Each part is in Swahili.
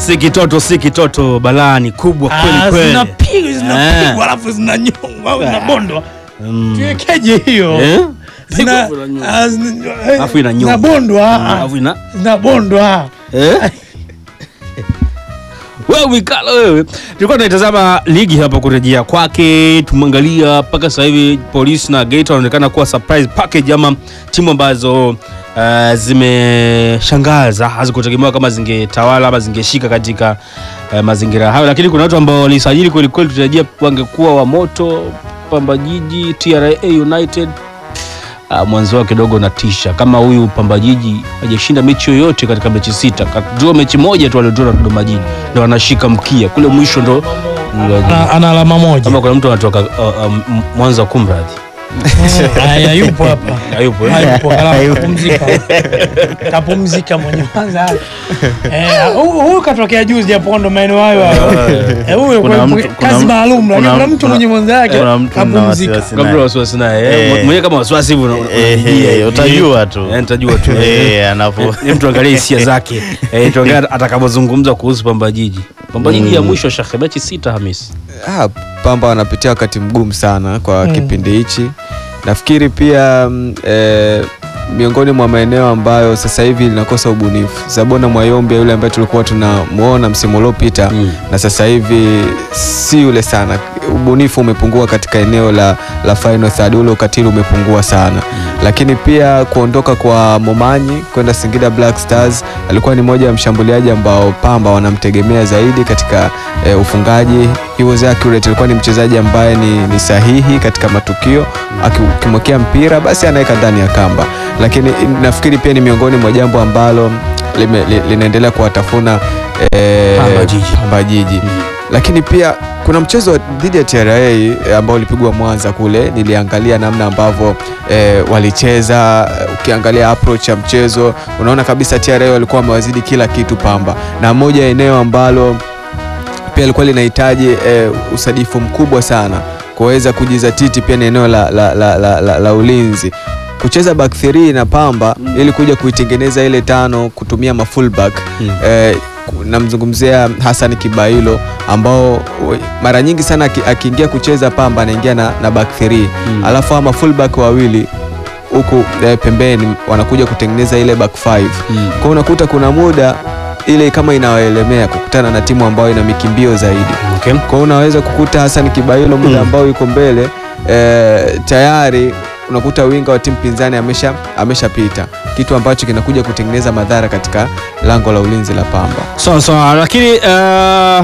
si kitoto si kitoto balani kubwa kweli Ah, kweli zinapigwa Eh. zinapigwa alafu zinanyongwa au zinabondwa Mm. tuwekeje hiyo Eh? Zina- Pigwa zinanyongwa. ah, zina- eh, Alafu inanyongwa. zinabondwa ah, Alafu ina zinabondwa Eh? wewe Mikalo wewe, tulikuwa tunaitazama ligi hapa kurejea kwake, tumeangalia mpaka sasa hivi Polisi na Geita wanaonekana kuwa surprise package ama timu ambazo uh, zimeshangaza, hazikutegemewa kama zingetawala ama zingeshika katika uh, mazingira hayo, lakini kuna watu ambao walisajili kweli kweli, tutarajia wangekuwa wa moto, Pamba Jiji, TRA United Uh, mwanzo wao kidogo unatisha. Kama huyu Pamba Jiji hajashinda mechi yoyote katika mechi sita, kadraw mechi moja tu aliodraw na Dodoma Jiji, ndo anashika mkia kule mwisho, ndo ana, ana alama moja kama kuna mtu anatoka uh, um, Mwanza kumradhi, haya yupo hapa hayupo eh? hayupo kala kapumzika kapumzika mwenye kwanza eh huyu huyu katokea juzi hapo ndo maeneo hayo hayo eh huyo Kuna kwa- mtu- kazi kuna- maalum lakini kuna- kuna mtu kuna- mwenye mwanza yake kuna mtu na kapumzika wasiwasi Kabla naye. wasiwasi naye eh, Eh. mwenyewe kama wasiwasi hivi una- Eh, unajijia hivi. utajua tu. Eh, nitajua tu Eh, anapo Ni mtu angalie hisia zake eh, tuangalie atakapozungumza kuhusu Pamba Jiji. Pamba Jiji ya mwisho shekhe, mechi sita Hamis. Ah, Pamba wanapitia wakati mgumu sana kwa Mm. kipindi hichi. Nafikiri pia mm, eh, miongoni mwa maeneo ambayo sasa hivi linakosa ubunifu. Zabona Mwayombe yule ambaye tulikuwa tunamuona msimu uliopita Mm. na sasa hivi si yule sana. Ubunifu umepungua katika eneo la, la final third, ule ukatili umepungua sana lakini pia kuondoka kwa Momanyi kwenda Singida Black Stars alikuwa ni moja ya mshambuliaji ambao Pamba wanamtegemea zaidi katika eh, ufungaji. He was accurate, alikuwa ni mchezaji ambaye ni, ni sahihi katika matukio, Aki- ukimwekea mpira basi anaweka ndani ya kamba, lakini nafikiri pia ni miongoni mwa jambo ambalo lime, li, linaendelea kuwatafuna eh, Pamba Jiji. Pamba Jiji lakini pia kuna mchezo dhidi ya TRA eh, ambao ulipigwa Mwanza kule, niliangalia namna ambavyo eh, walicheza. eh, Ukiangalia approach ya mchezo unaona kabisa TRA walikuwa wamewazidi kila kitu Pamba, na moja ya eneo ambalo pia ilikuwa linahitaji eh, usadifu mkubwa sana kuweza kujizatiti pia ni eneo la, la, la, la, la, la ulinzi kucheza back 3 na Pamba ili kuja kuitengeneza ile tano kutumia mafullback Mm. eh, ku- namzungumzia Hassan Kibailo ambao we- mara nyingi sana aki- akiingia kucheza Pamba anaingia na, na back 3 Mm. alafu ama fullback wawili huku eh, pembeni wanakuja kutengeneza ile back 5 Mm. kwa unakuta kuna muda ile kama inawaelemea kukutana na timu ambayo ina mikimbio zaidi Okay. kwa hiyo unaweza kukuta Hassan Kibailo muda Mm. ambao yuko mbele eh, tayari unakuta winga wa timu pinzani amesha ameshapita, kitu ambacho kinakuja kutengeneza madhara katika lango la ulinzi la Pamba. Sawa sawa, lakini uh,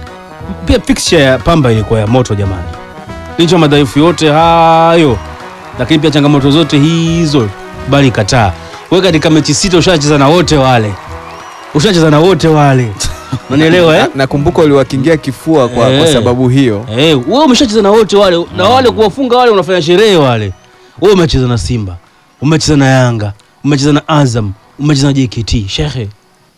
pia picture ya Pamba ilikuwa ya moto jamani, licha ya madhaifu yote hayo, lakini pia changamoto zote hizo, bali kataa wewe. Katika mechi sita ushacheza na wote wale, ushacheza na wote wale, unanielewa eh? Na- Nakumbuka uliwakingia kifua kwa, kwa Eh. sababu hiyo. Eh, wewe umeshacheza na wote wale na wale kuwafunga wale unafanya sherehe wale. Wewe umecheza na Simba, umecheza na Yanga, umecheza na Azam, umecheza na JKT. Shekhe,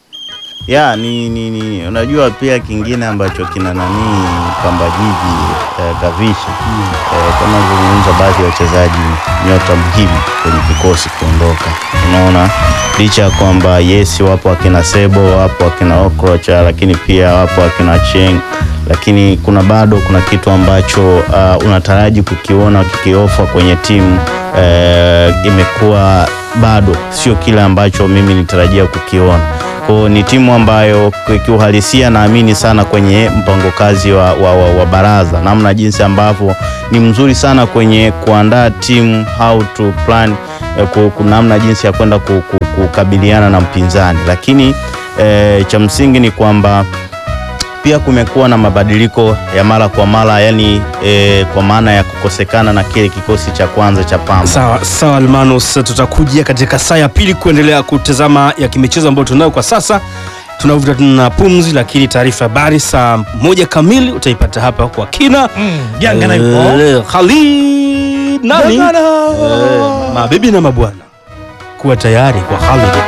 ya ni, ni, ni unajua pia kingine ambacho kina nani Pamba Jiji eh, Gavisha eh, kama zungumza baadhi ya wachezaji nyota muhimu kwenye kikosi kuondoka, unaona licha ya kwamba yes, wapo akina Sebo, wapo akina Okrocha, lakini pia wapo akina Cheng, lakini kuna bado kuna kitu ambacho uh, unataraji kukiona kikiofa kwenye timu eh, imekuwa bado sio kile ambacho mimi nitarajia kukiona kwa ni timu ambayo ki- kiuhalisia naamini sana kwenye mpango kazi wa, wa, wa, wa baraza, namna jinsi ambavyo ni mzuri sana kwenye kuandaa timu how to plan eh, ku- ku- namna jinsi ya kwenda ku- ku- kukabiliana na mpinzani, lakini eh, cha msingi ni kwamba pia kumekuwa na mabadiliko ya mara kwa mara, yani eh, kwa maana ya kukosekana na kile kikosi cha kwanza cha Pamba. sawa sawa Almanus, tutakuja katika saa ya pili kuendelea kutazama ya kimichezo ambayo tunayo kwa sasa. Tunavuta tuna pumzi, lakini taarifa ya habari saa moja kamili utaipata hapa kwa kina. Mm, Yanga na ipo. Eh, Khalid nani? Yanga na- Eh, mabibi na mabwana, kuwa tayari kwa Khalid